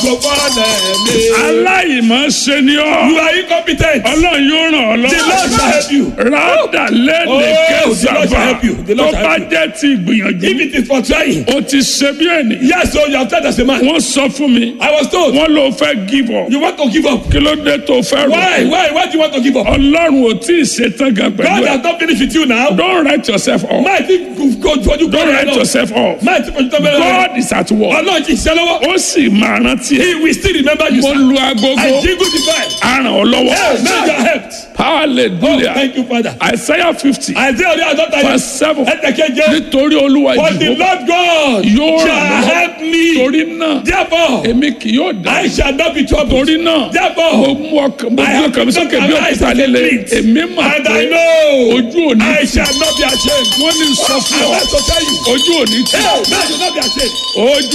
ògo fọ́lẹ̀ mi. aláìmọ̀ ṣe ni ọ́ You are incompetent. ọlọ́run yóò ràn ọ́ The Lord shall lọ́wọ́ help you. rádà Oh, lẹ́nìí the Lord kẹsàbà shall help you. The tó Lord shall bá help you. jẹ́ ti ìgbìyànjú If it is for trying. o ti ṣe bí ẹni Yes, so you have tried as a man. wọ́n sọ fún mi I was told. wọ́n ló fẹ́ give up You want to give up. kí ló dé tó fẹ́ rò Why? Why? Why do you want to give up? ọlọ́run ò tí ì ṣetán gan pẹ̀lú God ẹ̀ has not finished with you now. don't write yourself off Máa ti go fojú don't kọ́ write ẹ̀ lọ. yourself off Máa ti fojú tọ́ bẹ́ẹ̀ lọ. God is at work Ọlọ́run ti ṣiṣẹ́ lọ́wọ́. ó sì máa rántí ẹ̀ He will still remember you. mo sir. lu agogo I jingle the bell. á ràn ọ́ lọ́wọ́ Hey, now you are helped. Oh, hallelujah thank you, Father. Isaiah fifty Isaiah orí àádọ́ta verse yẹn. seven Ẹ̀tẹ̀kẹ́jẹ́. nítorí olúwa But the ìdìbò Lord God yóò ràn shall lọ́wọ́ help me. torí náà Therefore, èmi kì yóò dá I shall not be troubled. torí náà mo Therefore, mú ọkàn mo I gbé have ọkàn mi sókè bí taken my eyes òkúta off the líle fleet. èmi mà and I pé know ojú òní I tì shall not be ashamed. wọ́n ní sọ fún I ọ want to tell you. ojú òní tì Hey, man, you not be ashamed. ojú